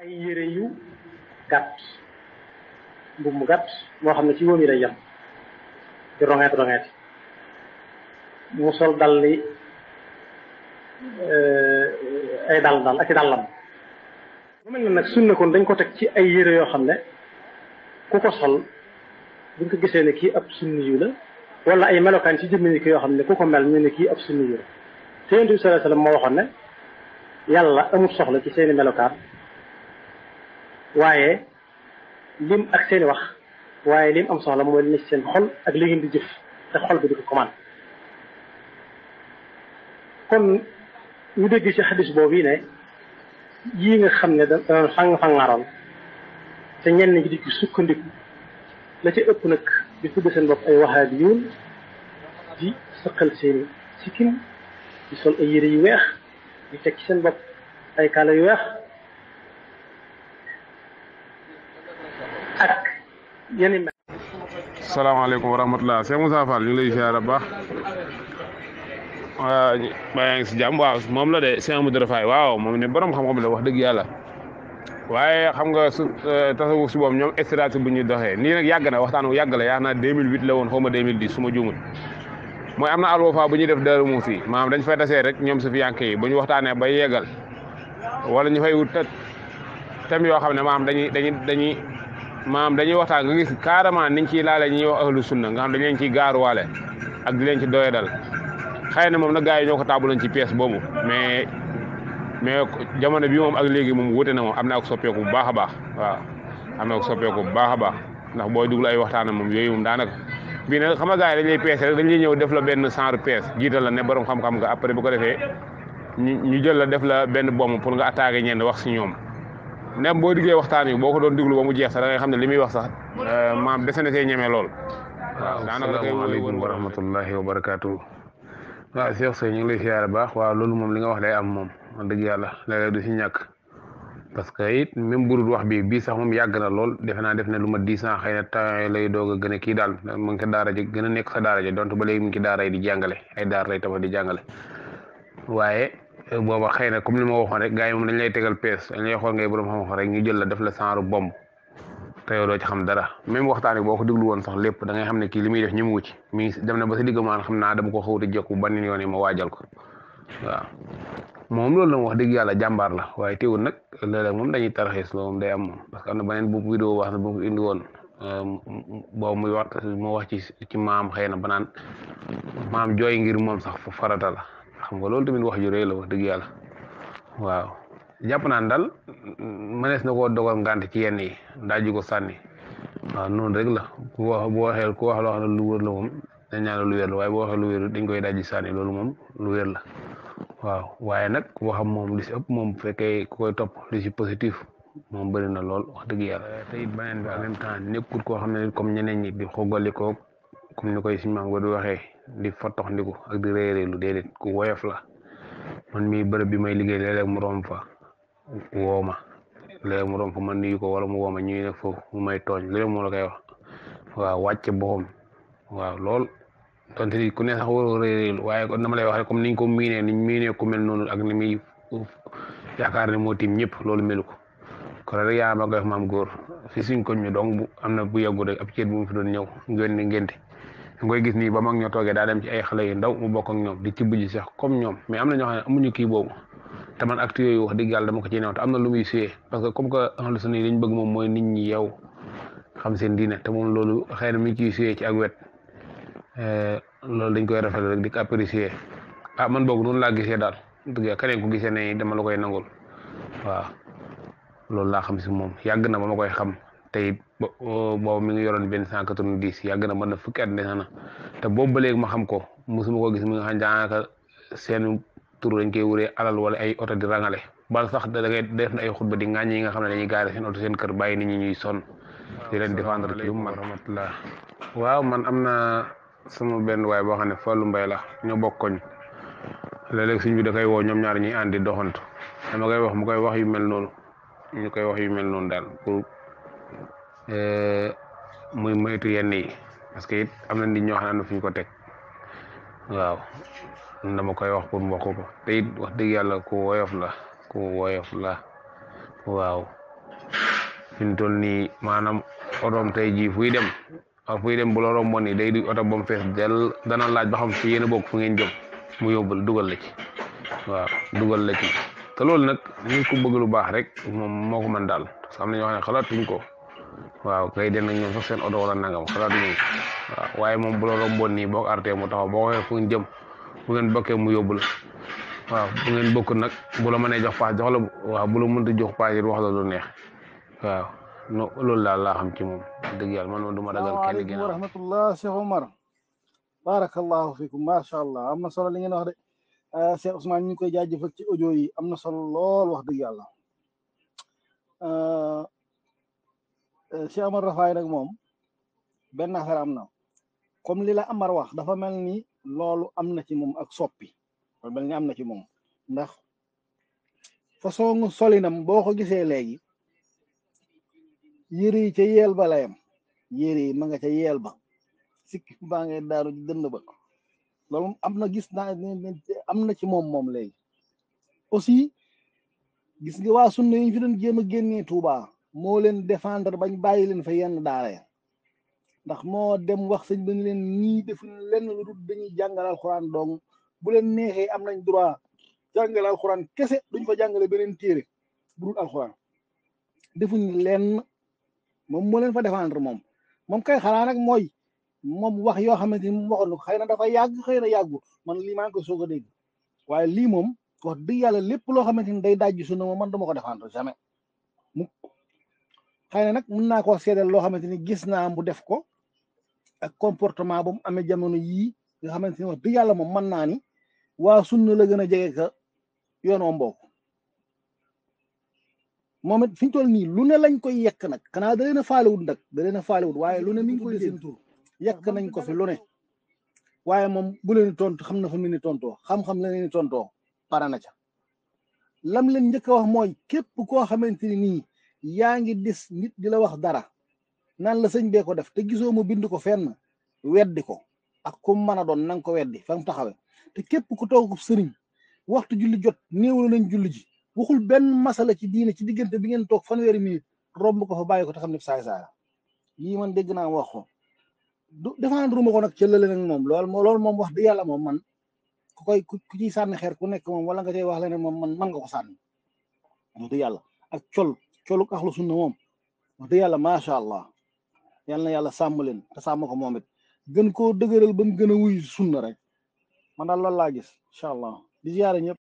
ay yére yu gàtt mbubb mu gàtt moo xam ne ci wóom yi lay yem di rongeet rongeet mu sol dal li ay dal dal ak i dàllam mu mel ne nag sunna kon dañ ko teg ci ay yére yoo xam ne ku ko sol buñ ko gisee ne kii ab sunni yu la wala ay melokaan ci jëmmi ni ki yoo xam ne ku ko mel ñu ne kii ab sunni yu la te yonent bi sallallahu alayhi wasallam moo waxoon ne yàlla amul soxla ci seeni melokaan waaye lim ak seeni wax waaye lim am soxla mooy li ne ci seen xol ak li ngeen di jëf te xol bi di ko commande kon ñu dégg ci xadis boobu yi ne yii nga xam ne da doon fang-fangaroon te ñenn ñi di ci sukkandiku la ci ëpp nag di tudd seen bopp ay wahabiyuun di sëqal seeni sikkim di sol ay yére yu weex di teg ci seen bopp ay kaala yu weex ak yeneen mel salaamaaleykum wa rahmatulah Cheikh Moussa Fall ñu ngi lay ziar bu baax waa baa yaa ngi si jàmm waaw moom la de Cheikh Amadou Rafaay waaw moom ne borom xam-xam la wax dëgg yàlla waaye xam nga su tasawuf si boobu ñoom stratégie bu ñuy doxee nii nag yàgg na waxtaan wu yàgg la yaa naa 2008 la woon xaw ma 2010 su ma juumul mooy am na alwafa bu ñuy def Darou Mouhty maanaam dañ fay tasee rek ñoom su fi yànk yi bu ñu waxtaanee ba yeggal wala ñu fay wut thème yoo xam ne maanaam dañuy dañuy dañuy maanaam dañuy waxtaan nga gis carrément niñ ciy laale ñuy wax ahlu sunna nga xam dañ leen ciy gaaruwaale ak di leen ci doyadal xëy na moom nag gars yi ñoo ko taabuloon ci pièce boobu mais mais jamono bi moom ak léegi moom wute na moom am na ak soppeeku bu baax a baax waaw am na ak soppeeku bu baax a baax ndax booy duglu ay waxtaanam moom yooyu moom daanaka bii nag xam nga gars yi dañ lay peese rek dañ lay ñëw def la benn genre peese jiital la ne borom xam-xam nga après bu ko defee ñu ñu jël la def la benn bomb pour nga attaqué ñenn wax si ñoom nem boo diggee waxtaan yi boo ko doon diglu ba mu jeex sax da ngay xam ne li muy wax sax maam dese na see ñeme lool. waaw daanaka asalaamaaleykum wa rahmatullahi wa barakaatu. waaw Cheikh Seye ñu ngi lay siyaare baax waaw loolu moom li nga wax day am moom wax dëgg yàlla léeg-léeg du si ñàkk parce que it même burul wax bi bii sax moom yàgg na lool defe naa def ne lu ma dix ans xëy na temps lay doog a gën a kii daal mu ngi sa daara ji gën a nekk sa daara ji donte ba léegi mu ngi ci daara yi di jàngale ay daar lay tabax di jàngale waaye booba xëy na comme li ma waxoon rek gars yi moom dañ lay tegal pees dañ lay xool ngay borom xam-xam rek ñu jël la def la saaru bomb te yow doo ci xam dara même waxtaan boo ko déglu woon sax lépp da ngay xam ne kii li muy def ñëmu ci mi dem na ba si digg maan xam naa dama ko xawti jekku ban yoon yi ma waajal ko waaw moom loolu la wax dëgg yàlla jàmbaar la waaye teewul nag léeg-léeg moom dañuy taraxis loolu moom day am moom parce que am na beneen bu vidéo wax na bu mu indi woon boobu muy wax mu wax ci ci maam xëy na ba naan maam jooy ngir moom sax farata la xam nga loolu tamit wax ju rëy la wax dëgg yàlla waaw jàpp naan daal mënees na koo dogal ngànt ci yenn yi daal ji ko sànni waaw noonu rek la ku wax bu waxee ku wax loo xam ne lu wér la moom dañ ñaan lu wér la waaye boo waxee lu wér dañ koy daal ji sànni loolu moom lu wér la waaw waaye nag waxam moom li si ëpp moom bu fekkee ku koy topp li si positif moom bëri na lool wax dëgg yàlla te it beneen bi en même temps nekkul koo xam ne comme ñeneen ñi di xogalikoo comme ni koy suñu maam ba di waxee di fotox ndiku ak di réeréelu déedéet ku woyof la man mii bërëb bi may liggéey léeg-léeg mu romb fa woo ma léeg mu romb fa man nuyu ko wala mu woo ma ñuy ne foofu mu may tooñ léeg moo la koy wax waaw wàcce boppam waaw lool donte ni ku ne sax waroo réeréelu waaye kon dama lay wax rek comme niñ ko miinee niñ miinee ku mel noonu ak ni muy yaakaar ne moo tiim ñëpp loolu melu ko kon rek yaa ma koy wax maam góor fi suñ koñ ñu donc bu am na bu yàggu rek ab ceet bu mu fi doon ñëw ngeen ngénte nga koy gis nii ba mag ñoo toogee daa dem ci ay xale yu ndaw mu bokk ak ñoom di tibb ji sax comme ñoom mais am na ñoo xam ne amuñu kii boobu te man acte yooyu wax dëgg yàlla dama ko ci new te am na lu muy suyee parce que comme que ahlu sunna yi liñ bëgg moom mooy nit ñi yow xam seen diine te moom loolu xëy na mi ngi ciy suyee ci ak wet loolu dañ koy rafetlu rek di ko apprécier ah man boog noonu laa gisee daal dëgg keneen ku gisee ne dama la koy nangul waaw loolu laa xam si moom yàgg na ba ma koy xam te it boobu mi ngi yoroon benn cent quatre-vingt-dix yàgg na mën na fukki at dese na te boobu ba léegi ma xam ko mosuma ko gis mi nga xam daanaka seen tur dañ koy wuree alal wala ay oto di rangale bal sax da ngay def na ay xutba di ŋàññi yi nga xam ne dañuy gaare seen oto seen kër bàyyi nit ñi ñuy sonn di leen défendre ci lu man rahmatullah waaw man am na sama benn waay boo xam ne Fallou Mbaye la ñoo bokk koñ léeg-léeg suñ bi da koy woo ñoom ñaar ñuy àndi doxantu dama koy wax mu koy wax yu mel noonu ñu koy wax yu mel noonu daal pour muy moytu yenn yi parce que it am na nit ñoo xam ne am na fu ñu ko teg waaw dama koy wax pour mu wax ko te it wax dëgg yàlla ku woyof la ku woyof la waaw fi mu toll nii maanaam otoom tey jii fuy dem ak fuy dem bu la romboon nii day di oto ba mu fees del dana laaj ba xam ci yéen a bokk fu ngeen jëm mu yóbbul dugal la ci waaw dugal la ci te loolu nag ñu ko bëgg lu baax rek moom moo ko mën daal parce que am na ñoo xam ne xalaatuñ ko waaw kay den nañ ñoom sax seen oto wala nangam xalaatuñu waaw waaye moom bu la romboon nii boo ko artee mu taxaw boo waxee fu ngeen jëm bu ngeen bokkee mu yóbbu la waaw bu ngeen bokk nag bu la mënee jox paas jox la waaw bu la mënta jox paas it wax la lu neex waaw no loolu daal laa xam ci moom dëgg yàlla man moom du ma dagal kenn salaamaaleykum wa ginnaaw rahmatullah Cheikh Omar barakallahu fikum macha allah am na solo li ngeen wax de ah, Cheikh Ousmane ñu ngi koy jaajëfal ci audio yi am na solo lool wax dëgg yàlla ah, eh, Cheikh Omar Rafaay nag moom benn affaire am na comme li la Amar wax dafa mel ni loolu am na ci moom ak soppi dafa mel ni am na ci moom ndax façon solinam boo ko gisee léegi yëre yi ca yeel ba la yam yére yi ma nga ca yeel ba sikki baa ngay daaru ci dënd ba loolu am na gis naa ne ne am na ci moom moom léegi aussi gis nga waa sunna yi ñu fi doon jéem a génnee Touba moo leen défendre bañ bàyyi leen fa yenn daara ya ndax moo dem wax sëñ ba ni leen ñii defuñ lenn lu dul dañuy jàngal alxuraan dong bu leen neexee am nañ droit jàngal alxuraan kese duñ fa jàngale beneen téere bu dul alxuraan defuñ lenn moom moo leen fa défendre moom moom kay xanaa nag mooy moom wax yoo xamante ni moom waxoon na ko xëy na dafa yàgg xëy na yàggu man lii maa ngi ko soog a dégg waaye lii moom wax dëgg yàlla lépp loo xamante ni day dajji sunna moom man dama ko défendre jamais mu xëy na nag mën naa koo seedeel loo xamante ni gis naa mu def ko ak comportement ba mu amee jamono yii nga xamante ni wax dëgg yàlla moom mën naa ni waa sunna la gën a jege ka yoon wa mbokk moom it fi ñu toll nii lu ne lañ koy yekk nag xanaa da leen a faalewut nag da leen a faalewut waaye lu ne mi ngi koy seen tur yekk nañ ko fi lu ne waaye moom bu leen tontu xam na fa mu ni tontoo xam-xam la leen ni tontoo pare na ca lam leen njëkk a wax mooy képp koo xamante ni nii yaa ngi dis nit di la wax dara naan la sëñ bee ko def te gisoo mu bind ko fenn weddi ko ak ku mu mën a doon nanga ko weddi fa mu taxawe te képp ku toog sëriñ waxtu julli jot néewlu nañ julli ji waxul benn masala ci diine ci diggante bi ngeen toog fanweeri minute romb ko fa bàyyi ko te xam ne saay saay la lii man dégg naa wax ko du défendre ma ko nag cëllale nag moom loolu moo loolu moom wax dëgg yàlla moom man ku koy ku ku ciy sànni xeer ku nekk moom wala nga cay wax leneen moom man man nga ko sànni wax dëgg yàlla ak col coluk axlu sunna moom wax dëgg yàlla macha allah yal na yàlla sàmm leen te sàmm ko moom it gën koo dëgëral ba mu gën a wuy sunna rek man daal loolu laa gis incha allah di ziyaare ñëpp